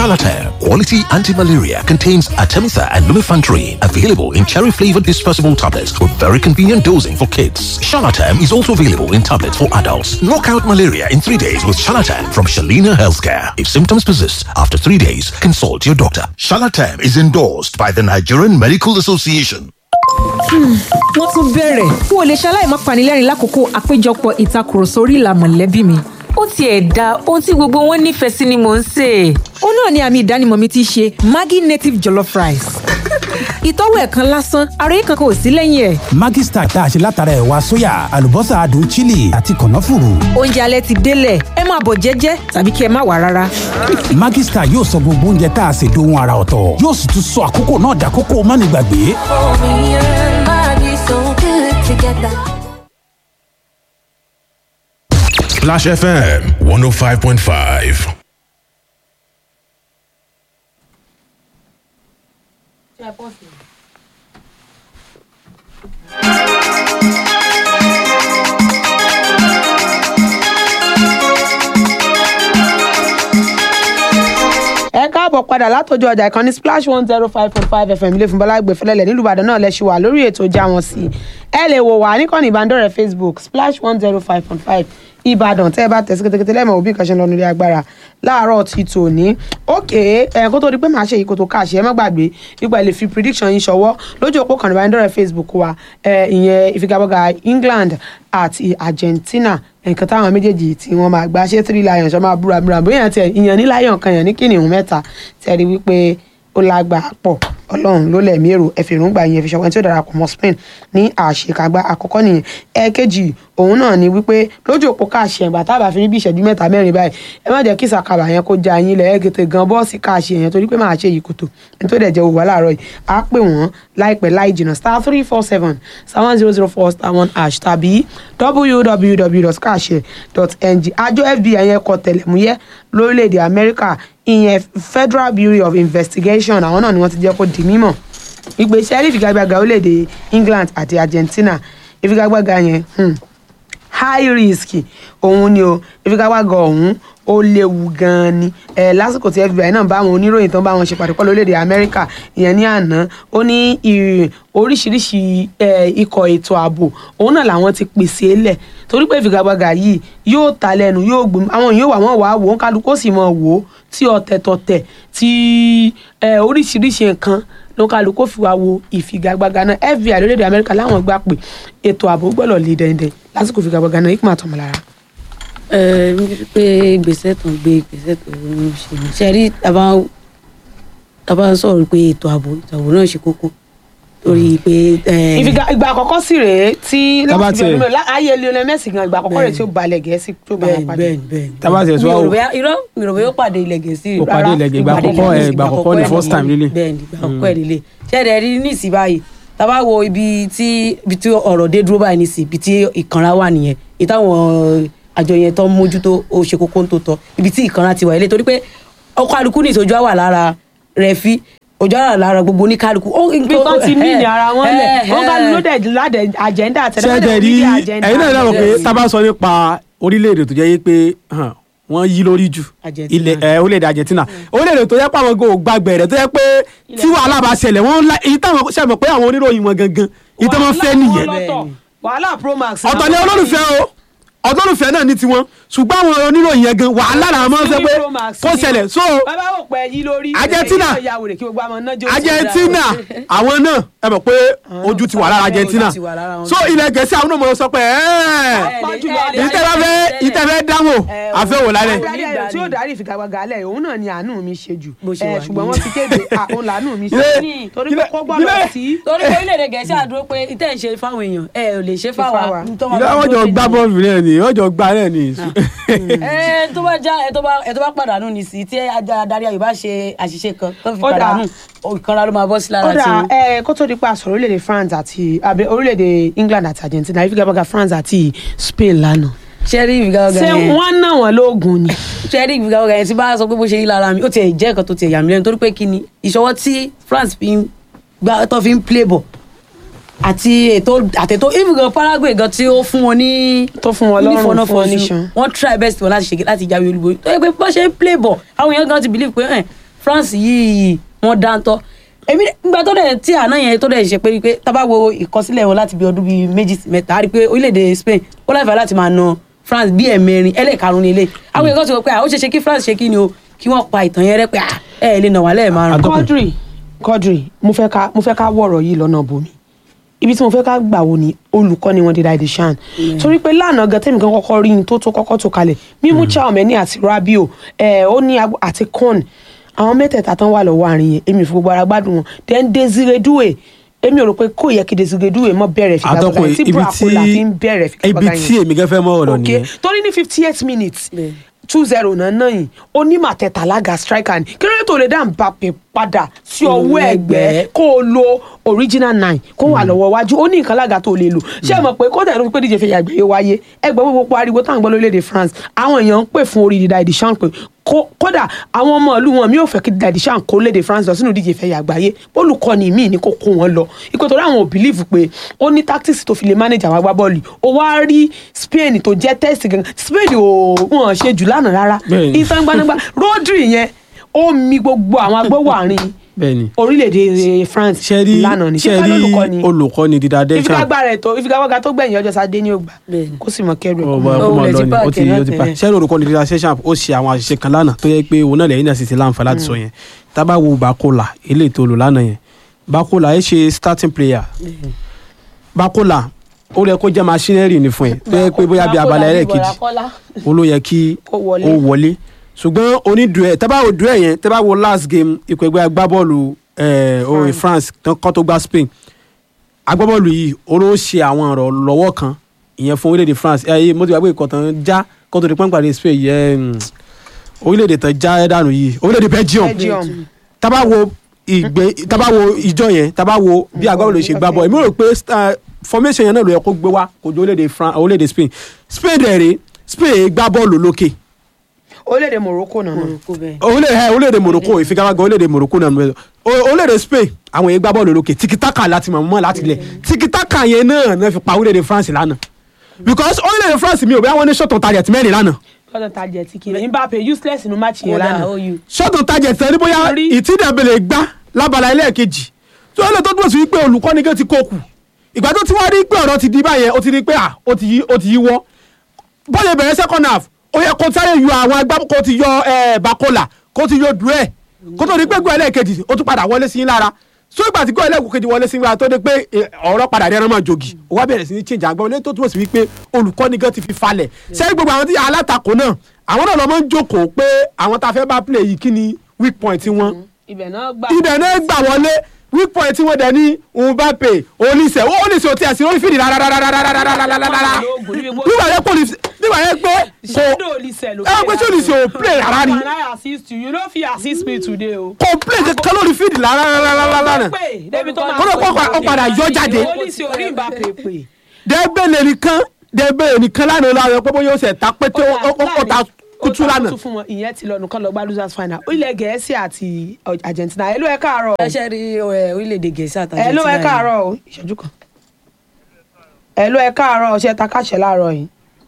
Charlatan, quality anti-malaria, contains Artemether and lumefantrine. Available in cherry-flavored dispersible tablets with very convenient dosing for kids. Charlatan is also available in tablets for adults. Knock out malaria in three days with Charlatan from Shalina Healthcare. If symptoms persist after three days, consult your doctor. Charlatan is endorsed by the Nigerian Medical Association. wọ́n tún bẹ̀rẹ̀ n ò lè ṣaláì má panilẹ́rìn lákòókò àpéjọpọ̀ ìtakùrọ̀sọ orí ìlà mọ̀lẹ́bí mi. ó tiẹ̀ da ohun tí gbogbo wọn nífẹ̀ẹ́ sí ni mò ń sè é. ó náà ni àmì ìdánimọ̀ mi ti ṣe maggi native jollof rice. ìtọ́wò ẹ̀ kan lásán ara yìí kankan ò sí lẹ́yìn ẹ̀. Maggi Star tá a ṣe látara ẹ̀wà sóyà àlùbọ́sà adùn chili àti kànáfùrù. oúnjẹ alẹ́ ti délẹ̀ ẹ máa bọ̀ jẹ́jẹ́ tàbí kí ẹ má wà rárá. Maggi Star yóò sọ gbogbo oúnjẹ tá a ṣe dohun ara ọ̀tọ̀ yóò sì tún sọ àkókò náà dàkókò mánigbàgbé. Splash FM 105.5. ẹ káàbọ̀ padà látọjú ọjà ìkànnì splash one zero five point five fm ilé ìfúnbọ́lá gbẹ̀fẹ́lẹ́lẹ̀ nílùú ìbàdàn náà lẹ́sìn wà lórí ètò ìjà wọn sí ẹ lè wò wá níkànnì ìbánidọ́rẹ̀ẹ́ facebook splash one zero five point five ìbàdàn tẹ́ ẹ bá tẹ̀sí kétékété lẹ́mọ̀ òbí kan ṣe ń lọ nílé agbára láàárọ̀ ti tòní òkè ẹ̀ kó tó di pé màá ṣe ìkòtò káàṣì ẹ má gbàgbé nípa ilé fi prediction yín ṣọwọ́ lójú òpó kan ìbánidọ́rẹ̀ẹ́ facebook wa ẹ̀ ìyẹn ìfigagbága england àti argentina nǹkan táwọn méjèèjì tí wọ́n máa gbá ṣé three lions ṣọ́ máa búra búra bóyá tiẹ̀ ìyẹn ní lion kan yẹn ní kìnìún mẹ́ta tẹ̀rí wípé ó lágbàá pọ̀ ọlọ́run ló lẹ̀mí èrò ẹ̀fẹ̀rúngbà yẹn fi ṣọwọ́n tí ó darapọ̀ mọ́ spain ní àṣekágbá àkọ́kọ́ nìyẹn ẹ̀ẹ́kejì òun náà ni wípé lójú òpó káàṣì ẹ̀gbà tá a bá fi rí bí ìṣẹ́jú mẹ́ta mẹ́rin báyìí ẹ má jẹ́ kí sàkàbà yẹn kó já yín lẹ̀ ẹ́gẹ̀tẹ̀ gan bọ́ọ̀sì káàṣì yẹn torí pé máa ṣe yìí kòtò ní tó dẹ̀ jẹ́ òwúwa láàárọ̀ yìí á pè wọ́n láìpẹ́ láì jìnnà star three four seven star one zero zero four star one hash tàbí www.kaase.ng àjọ fbi yẹn kọ tẹlẹmúyẹ́ lórílẹ̀‐èdè amẹ́ríkà ìyẹn federal bureau of investigation àwọn náà ni wọ́n ti jẹ́ kó di mímọ̀ ìgbésẹ̀ rí ìfigagbága orílẹ̀‐èdè england àti argentina ìfigagbága yẹn hmm, high risk òun ni o ìfigagbága ọ̀hún ó léwu gan-an ni ẹ lásìkò tí fbi náà bá àwọn oníròyìn tó ń bá wọn ṣe pàdé pọ̀ lórílẹ̀‐èdè amẹ́ríkà ìyẹn ní àná ó ní ì- oríṣiríṣi ẹ, ikọ̀ ètò ààbò òun náà làwọn ti pèsè lẹ̀ torí pé ìfigagbága yìí yóò ta lẹ́nu yóò gbòm àwọn yóò wà wọ́n wà á wò ó kálukú ó sì mọ̀ wò ó tí ọ̀tẹ̀ tọ̀tẹ̀ tí ẹ, oríṣiríṣi nǹkan ló kálukú ó fi wá wo ìfigagbága náà fbi lórílẹ̀‐èdè amẹ́ríkà láwọn gbà pé ètò ààbò gbọ́dọ̀ lè dẹ̀ndẹ̀ lásìkò ìfigagbága náà ikú àtọ̀mọ̀lára. ẹ pé gbèsè tó ń gbé gbèsè tó ń ṣe ṣe rí tàbá tàbá ń sọ̀rọ̀ pé ètò ààbò ètò ààbò náà ṣe kókó torí pé ẹ, ìfiga ìgbà àkọ́kọ́ sì rèé tí Tá bá láti tiẹ̀- fi ọdún mẹ́rin ayé Lionel Messi gan ìgbà àkọ́kọ́ rèé tí ó balẹ̀ gẹ̀ẹ́sì tó bá wọn bẹ́ẹ̀ni pàdé. bẹ́ẹ̀ni bẹ́ẹ̀ni. Tá bá tiẹ̀ tó mi wá ò wò- rò bóyá irọ́ mi ò rò bóyá ó pàdé ilẹ̀ gẹ̀ẹ́sì Ó pàdé ilẹ̀ Gẹ̀ẹ́sì, ìgbà Ìpàdé àkọ́kọ́, ilẹ̀ ẹ, ìgbà àkọ́kọ́ ni ẹ̀ first time lílé. bẹ́ẹ̀ni ìgbà àkọ́kọ́ ẹ̀ lílé ṣẹ́ẹ̀dẹ̀ rí ní ìsìn báyìí tábà wo ibi tí ibi tí ọ̀rọ̀ dé dúró báyìí nísìn ibi tí ìkanra wà nìyẹn ìtàwọn àjọ yẹn tó ń mójútó ó ṣe kókó ń tó tọ́ ibi tí ìkanra ti wà ilé torí pé ọkọ̀ àlùkù ní ìtọ́jú wà lára rẹ̀ fi ojú ara lára gbogbo oníkálukú. ó- bí wọ́n ti mí ní ara wọn lẹ̀ ẹ̀, wọ́n ká ẹ̀. ló dẹ̀ ládẹ̀ àjẹ́ndà ṣẹ́jẹ̀ rí ẹ̀yin náà dábọ̀ pé tá a bá sọ nípa orílẹ̀-èdè tó jẹ́ yí pé hàn, wọ́n yí lórí jù Argentina. ilẹ̀ ẹ̀ orílẹ̀-èdè Argentina orílẹ̀-èdè tó yẹ pé àwọn gò gbàgbẹ́ rẹ̀ tó yẹ pé tí wàhálà bá ṣẹlẹ̀ wọ́n la èyí táwọn ṣàmọ̀ pé àwọn oníròyìn wọn gangan èyí tó máa ń fẹ́ nìyẹn wàhálà promax. ọ̀tọ̀ ni olólùfẹ́ o ọ̀tọ̀lùfẹ́ náà ní tiwọn ṣùgbọ́n àwọn oníròyìn yẹn gan wàhálà làwọn máa ń fẹ́ pé kó ṣẹlẹ̀ so bàbá ò pẹ́ yí lórí. Argentina. ẹ̀yìn náà ya wèrè kí gbogbo àwọn náà jó sí Argentina àwọn náà ẹ mọ̀ pé ojú ti wà lára Argentina ti wà lára wọn. so ilẹ̀ gẹ̀ẹ́sì àwọn náà mọ̀ sọ pé ẹ̀ẹ́ ìtẹ́fẹ́ ìtẹ́fẹ́ dáwọ̀ àfẹ́wò lálẹ́. Adarí tí ó darí ìfigagbága alẹ́ òun náà ni àánú mi ṣe jù Bó ṣe Eh, wà ṣùgbọ́n ní. wọ́n ti kéde ah, òun làánú mi ṣe Ilé- torí pé kó gbọ́dọ̀ ilé- sí. torí pé orílẹ̀-èdè gẹ̀ẹ́sì àdúró pé ìtẹ́ ń ṣe fáwọn èèyàn ẹ ò lè ṣe fáwa. fáwa. tó máa ìlú bá àwọn jọ dúró gbá sí bọ́ọ̀lù náà ni wọ́n jọ gbá náà ni. ẹ tó bá já ẹ tó bá ẹ tó bá pàdánù ní sí tí ajá adarí ayò bá ṣe àṣìṣe kan tó fi Ó dáa. pàdánù ìkanra ló máa bọ́ sí lára ó dà tiwọn. ẹ kó tó di pa sọ̀rọ̀ orílẹ̀-èdè France àti àbí orílẹ̀-èdè England àti Argentina ìfigagbága France àti Spain lánàá. ṣẹ́rí ìfigagbága ṣé yẹn wọ́n ná wọn lóògùn ni. ṣẹ́rí ìfigagbága yẹn tí bá sọ pé bó ṣe yí lára mi ó tiẹ̀ jẹ́ nǹkan tó tiẹ̀ yà mí lẹ́nu torí pé kí ni ìṣọwọ́ tí France fi ń gbá tó fi ń play ball àti ètò àtètò ìfigagbága Paraguay gan tí ó fún wọn ní tó fún wọn lọ́rùn nífọ̀nà fún wọn fọ̀ọ́sù. níṣan. wọ́n try best wọn láti ṣe láti jáwé olúborí tó yẹ pé bó ṣe ń play ball àwọn èèyàn gan ti believe pé ẹ̀ france yìí wọ́n dáńtọ́ èmi nígbà tó dẹ̀ tí àná yẹn tó dẹ̀ ṣe pé pé tá bá wo ìkọsílẹ̀ wọn láti bí ọdún bíi méjì sí mẹ́ta á rí i pé orílẹ̀-èdè spain ó láìfẹ́ láti máa na france bí ẹ̀mẹrin ẹlẹ́ẹ̀karùn ní ilé àwọn èèyàn kan sọ pé à, ó ṣe ṣe kí france ṣe kí ni o kí wọ́n pa ìtàn yẹn rẹ́ pé à, ẹ ẹ̀ lè nà wá lẹ́ẹ̀márùn. Quadri Quadri mo fẹ́ ká mo fẹ́ ká wọ̀rọ̀ yìí lọ́nà bomi ibi tí mo fẹ́ ká gbà wo ni olùkọ́ ni wọ́n dé dáadé ṣan torí pé lánàá gan tẹ́mi kan kọ́kọ́ rí ní tó tó kọ́kọ́ tó kalẹ̀ mímú Chaomeni àti Rabiot ẹ̀ ó ní agbo- àti Con àwọn mẹ́tẹ̀ẹ̀ta tán wà lọ́wọ́ àárín yẹn èmi ò fi gbogbo ara gbádùn wọn then Desire Doué èmi ò rò pé kò yẹ kí Desire Doué mọ́ bẹ̀rẹ̀ àtọkùn figagbága tí ibi tí Bracola fi ń bẹ̀rẹ̀ ibi figagbága tí yẹn èmi gan fẹ́ mọ́ ọ̀rọ̀ ok nìyẹn torí ní fifty eight minutes Bẹ́ẹ̀. two zero náà náà yìí onímọ̀ tẹ̀tà lága striker ni kí ló dé tó lè dá Mbappe padà sí ọwọ́ ẹ̀gbẹ́ kó o lo original nine kó wà lọ́wọ́ wájú ó ní nǹkan lága tó lè lò ṣé ẹ mọ̀ pé kódà ló fi pé díje fẹ́ yàgbẹ́ yóò wáyé ẹgbẹ́ gbogbo ariwo táwọn gbọ́ lórílẹ̀‐èdè France àwọn èèyàn ń pè fún orí dídá ìdíṣàn pé kó- kódà àwọn ọmọ ìlú wọn mi ò fẹ́ kí dídá ìdíṣàn kó léde France lọ sínú díje fẹ́ yàgbáyé olùkọ́ni míì ní kó kó wọn lọ ikú torí àwọn ò believe pé ó ní tactics tó fi lè manage àwọn agbábọ́ọ̀lù ó wá rí Spain tó jẹ́ test gangan Spain ò wọ́n ṣe jù lánàá rárá Bẹ́ẹ̀ni. ìsangbanagbá Rodri yẹn ó mi gbogbo àwọn agbówó àárín bẹ́ẹ̀ni orílẹ̀-èdè France ṣẹ́rí lánàá ni ṣé ṣẹ́rí ká lólùkọ́ ni olùkọ́ni dídá dẹ́sán ìfigagbára ẹ̀ tó ìfigagbága tó gbẹ̀yìn ọjọ́ sáde ní ògbà Bẹ́ẹ̀ni. kó sì mọ kẹrù ẹ̀ kó ọba mọ- Ó ọba wulẹ̀ lọ ti ni páàkì ó ti ẹ̀ ó ti náà pa tẹ́lẹ̀. ṣẹ́rí olùkọ́ni dídá dẹ́sán ó ṣe àwọn àṣìṣe kan lánàá tó yẹ pé òun náà lẹ́yìn náà sì ti láǹfà láti sọ yẹn tábà wo Bakola eléyìí tó lò lánàá yẹn Bakola ẹ ṣe starting player Bakola ó yẹ kó jẹ́ machinery ni fún ẹ tó yẹ pé bóyá bí abala ẹlẹ́ẹ̀kejì ó ló yẹ kí Kó ó wọlé. wọlé ṣùgbọ́n onídùúẹ̀ tábà wo dùúẹ̀ yẹn tábà wo last game ikọ̀ ẹgbẹ́ agbábọ́ọ̀lù eh, orin France tán kọ́ tó gba Spain agbábọ́ọ̀lù yìí ó ló ṣe àwọn ọ̀rọ̀ lọ́wọ́ kan ìyẹn fún orílẹ̀-èdè France ẹ̀yẹ mo ti gbàgbé ìkọ̀ tán já kó tó di pọ́npàdé Spain yẹn orílẹ̀-èdè tán já dànù yìí orílẹ̀-èdè Belgium Belgium tábà wo ìgbé tábà wo ìjọ yẹn tábà wo bí agbábọ́ọ̀lù ṣe gbá bọ́ọ̀ èmi rò pé star- formation yẹn náà ló yẹ kó gbé wá kó jọ orílẹ̀-èdè France orílẹ̀-èdè Spain Spain dẹ̀ rèé Spain gbá bọ́ọ̀lù lókè orílẹ̀-èdè Morocco náà náà kó bẹ́ẹ̀. orílẹ̀ ẹ̀ orílẹ̀-èdè Morocco ìfigagbága orílẹ̀-èdè Morocco náà nù orílẹ̀-èdè Spain àwọn èèyàn gbá bọ́ọ̀lù lókè tikitaka láti mọ̀ mọ́ láti lẹ̀ tikitaka yẹn náà náà fi pa orílẹ̀-èdè France lánàá because orílẹ̀-èdè France mi ò bẹ́ẹ̀ wọ́n ní ṣọ́tò target mẹ́rin lánàá kọ́tà tajẹ̀ tí kìí Mbappe useless nínú match yẹn kódà lánàá ó yù. ṣọ́tò target ẹni bóyá Rí. ìtìdẹ̀bẹ̀lẹ̀ gbá lábala ẹlẹ́ẹ̀kejì tó lè tó dúró sí wípé olùkọ́ni gé ti kókù ìgbà tó ti wá rí pé ọ̀rọ̀ ti di báyẹn ó ti rí pé à ó ti yí ó ti yí wọ́ bọ́ọ̀lù ìbẹ̀rẹ̀ second half ó yẹ kó sáré yọ àwọn agbá kó ti yọ ẹ Bakola kó ti yọ Doué kó tó di pé gbọ́ ẹlẹ́ẹ̀kejì ó tún padà wọlé sí yín lára so ìgbà tí gbọ́ ẹlẹ́ẹ̀kejì wọlé sí yín lára tó di pé ẹ, ọ̀rọ̀ padà dẹ́rán mọ́ jogi ó wá bẹ̀rẹ̀ sí ní change àgbà wọlé tó túmọ̀ sí wípé olùkọ́ni gan ti fi falẹ̀ sẹ́yìn gbogbo àwọn tí alátakò náà àwọn náà lọ mọ́ ń jókòó pé àwọn tá a fẹ́ bá play yìí kí ni weak point wọn ibẹ̀ náà gbà ibẹ̀ náà gbà wọlé weak point wọn dẹ̀ ní Mbappe Olise ó Olise ò tí a sì lórí fìdí rárárárárárárárárá nígbà yẹn kò ní nígbà yẹn pé kò ṣẹ́dọ̀ olùsẹ̀ ló ẹ pé ṣé Olise ò play rárá ni Can I assist you? You no fit assist me today o. kò play kankan lórí fìdí rárárárárárá pé débi tó máa kó ló kó ó padà yọ jáde Olùsẹ̀ orí Mbappe pè. dẹ́gbẹ̀lẹ̀ nìkan dẹ́gbẹ̀lẹ̀ nìkan lánàá lánàá pé bóyá ó ṣe ta pé tó ó ó ta kútú lánàá tún fún wọn ìyẹn ti lọ nìkan lọ gba losers final ilẹ̀ gẹ̀ẹ́sì àti Argentina ẹ ló ẹ káàárọ̀ ẹ ṣe rí ẹ, orílẹ̀-èdè gẹ̀ẹ́sì àtàjẹ́ ẹ ló ẹ káàárọ̀ o ìṣẹ́jú kan ẹ ló ẹ káàárọ̀ ṣe ta káṣẹ láàárọ̀ yìí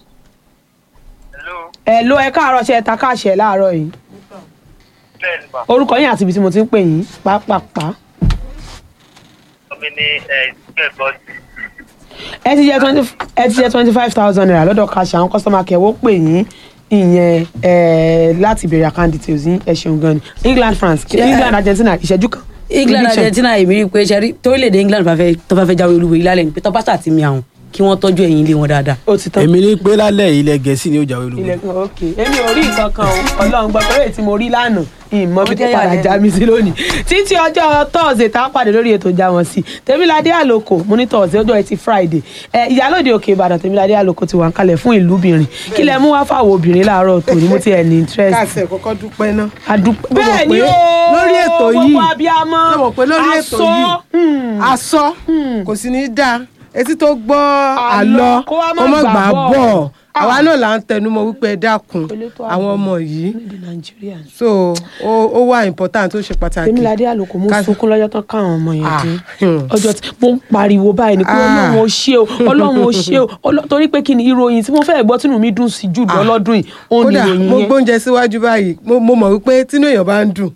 ẹ ló ẹ káàárọ̀ ṣe ta káṣẹ láàárọ̀ yìí orúkọ yín àti ibi tí mo ti ń pè yín pápápá mi ní ìgbẹ́gbọ́ ẹ ti jẹ twenty ẹ ti jẹ twenty five thousand naira lọ́dọ̀ káṣẹ àwọn kọ́sọ́mà kẹwọ́ pè yín ìyẹn ẹ láti béèrè account details yín ẹ ṣeun gan ni England France England Argentina ìṣẹ́jú kan England Prediction. Argentina èmi rí i pé ṣe rí torílẹ̀-èdè England bá fẹ́ tó bá fẹ́ jáwé olúborí lálẹ́ ní pé tó bá ṣàtì mi àwọn kí wọ́n tọ́jú ẹ̀yìn ilé wọn dáadáa. ó ti tán. èmi ní pé lálẹ́ ilẹ̀ gẹ̀ẹ́sì ni ó jáwé olúborí ilẹ̀kùn òkè èmi ò rí nǹkan kan o ọlọ́run gbọ́ torí èyí tí mo rí lánàá ìmọ̀ bí Ó tó jẹ́ padà ìyàlẹ́nu. já mi sí lónìí títí ọjọ́ tọ́ọ̀sì tá a pàdé lórí ètò ìjà wọn sí tèmíládé àlòkò mo ní tọ́ọ̀sì ọjọ́ ẹtì friday ẹ ìyálòde òkè ìbàdàn tèmíládé àlòkò ti wà ń kalẹ̀ fún ìlúbìnrin kí lẹ mú wá fáwọn obìnrin láàárọ̀ tòní mo ti ẹ̀ ní interest káàsì ẹ̀ kọ́kọ́ dúpẹ́ náà. adúpẹ́ Ó mọ̀ bẹ́ẹ̀ ni pé o lórí ètò yìí gbogbo abiyamọ ó mọ̀ pé lórí ètò aṣọ, yìí aṣọ kò sì ní dáa etí tó gbọ́ Àlọ́, àlọ́ kó wá má kó má gbà gbà bọ̀. bọ̀ Ah. àwa náà là ń tẹnumọ́ wípé ẹ dákun Elétò ààbò. àwọn ọmọ yìí ní nàìjíríà so ó ó wà important ó ṣe pàtàkì. tèmíládé àlòkò mo Ká- sunkún lọ́jọ́ tán káwọn ọmọ yẹn Ah, dé hmm. ọjọ́ tí mo ń pariwo báyìí ni pé Ah. ọlọ́run ó ṣe o ọlọ́run ó ṣe o Ọlọ́- torí pé kí ni ìròyìn tí mo fẹ́ gbọ́ tínú mi dùn sí jù lọ Ah. lọ́dún yìí ó ní kódà ìròyìn mo yẹn gbóúnjẹ síwájú báyìí mo mo mọ̀ wípé tínú èèyàn bá ń dùn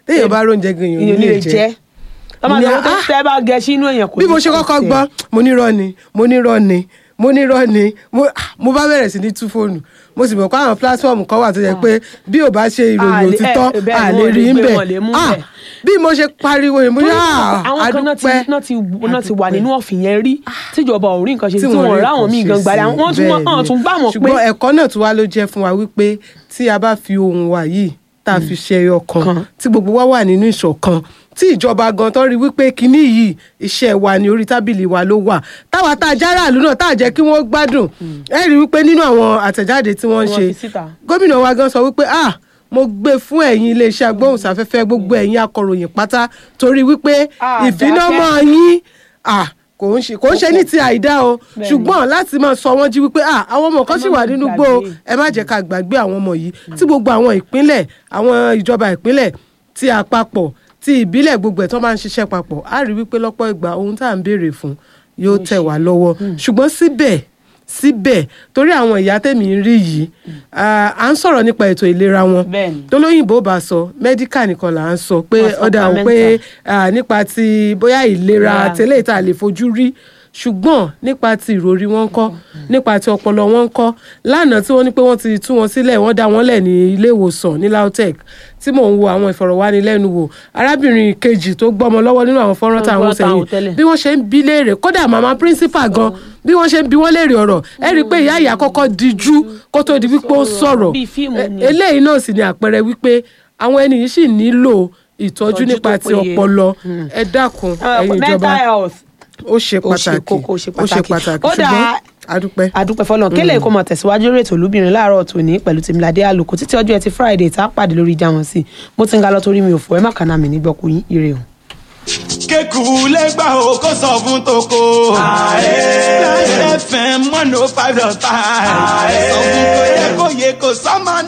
téèyàn bá róúnjẹ gan èèyàn ò ní lè jẹ ọmọ Ní, àgbà tó ah, tẹ́ bá gẹ sínú èèyàn kò bí ní mo ṣe kọ́kọ́ tẹ̀. gbọ́ mo nírọ́ ni mo nírọ́ ni mo nírọ́ ni mo ah, mo bá bẹ̀rẹ̀ sí ní tú fóònù mo sì mọ̀ pé àwọn platform kan wà tó yẹ pé bí ò bá ṣe Ah, ìròyìn lè- òtítọ́ eh, bẹ́ẹ̀ à ni lè wọ́n rí lè ń gbé, bẹ̀ wọ́n lè mú Ah, bẹ̀. bí mo ṣe pariwo yẹn mo ní Torí ah, àwọn kan náà ti adúpẹ́ náà ti náà ti wà nínú ọ̀fìn yẹn rí tíjọba ò rí nǹkan ṣe tí wọ́n wọ́n rí ráwọn nǹkan míì ṣe gan gbàdá sí. wọ́n tún Bẹ́ẹ̀ wọ́n ni. tún gbà mọ̀ pé ṣùgbọ́n ẹ̀kọ́ náà tún wá ló jẹ́ fún wa wípé tí a bá fi ohun wa yìí tá a fi ṣe ẹyọ kan tí gbogbo wa wà nínú ìṣọ̀kan tí ìjọba gan tó rí wípé kinní yìí iṣẹ́ wa ní orí tábìlì wa ló wà táwa tá a járàlú náà tá a jẹ́ kí wọ́n gbádùn ẹ rí wípé nínú àwọn àtẹ̀jáde tí wọ́n ń Wọ́n ṣe fi síta. gómìnà wa gan sọ wípé ah mo gbé fún ẹ̀yin iléeṣẹ́ agbóhùnsáfẹ́fẹ́ gbogbo ẹ̀yin akọ̀ròyìn pátá torí wípé Ah, ìfinàmọ́ yín ah kò ń ṣe kò ń ṣe ní ti àìdá o Bẹ́ẹ̀ni. ṣùgbọ́n láti máa sọ wọ́n jí wípé ah àwọn ọmọ kan Ẹ sì má wà máa nínú gbó o gbàgbé. ẹ má jẹ́ ká gbàgbé àwọn ọmọ yìí tí gbogbo àwọn ìpínlẹ̀ àwọn ìjọba ìpínlẹ̀ tí àpapọ̀ tí ìbílẹ̀ gbogbo ẹ̀ tó máa ń ṣiṣẹ́ papọ̀ á rí wípé lọ́pọ̀ ìgbà ohun tá à ń béèrè fún yóò tẹ̀ wá lọ́wọ́ ṣùgbọ́n síbẹ̀ síbẹ̀ torí àwọn ìyá tèmi ń rí yìí ah, à ń sọ̀rọ̀ nípa ètò ìlera wọn Bẹ́ẹ̀ni. tolóyìnbó bá sọ mẹ́díkà nìkan là ń sọ pé Wọ́n sọ ọ̀dà ò pé supplemental. ah, nípa ti bóyá ìlera Ìlera. tẹ́lẹ̀ tá a lè fojú rí ṣùgbọ́n nípa ti ìròrí wọn kọ́ nípa ti ọpọlọ wọn kọ́ lánàá tí wọ́n ní pé wọ́n ti tú wọn sílẹ̀ wọ́n dá wọn lẹ̀ ní ilé ìwòsàn ní lautech tí mò ń wo àwọn ìfọ̀rọ̀wánilẹ́nuwò arábìnrin kejì tó gbọ́mọ lọ́wọ́ nínú àwọn fọ́nrán tá à ń wò Fọ́nrán tá à ń wò sẹ́yìn tẹ́lẹ̀. bí wọ́n ṣe ń bí léèrè kódà màmá principal gan bí wọ́n ṣe ń bí wọ́n léèrè ọ̀rọ̀ ẹ rí i pé ìyá ìyá kọ́kọ́ dijú kó tó di wípé ó sọ̀rọ̀ Bíi fíìmù E- ni. eléyìí náà sì ni àpẹẹrẹ wípé àwọn ẹni yìí sì nílò ìtọ́jú Ìtọ́jú nípa tó ti péye. ọpọlọ ẹ dákun Ah, ẹ̀yin mental ìjọba health ó ṣe ó ṣe pàtàkì kókó ó ṣe ó ṣe pàtàkì pàtàkì ó dáa ṣùgbọ́n adúpẹ́. adúpẹ́ fọlọ́n kélé kó mọ̀ tẹ̀síwájú lórí ètò olúbìnrin láàárọ̀ tòní pẹ̀lú tèmíládé àlòkù títí ọjọ́ ẹtì friday tá a pàdé lórí ìjà wọn sí mo ti ń ga lọ torí mi ò fọ ẹ má kàná mi nígbọ́kú yín ire o. kéku lẹ́gbà o kó sọ fún toko. Láyé fm one oh five dot five. Sọ fún kò yẹ kó yẹ kó sọ́mọ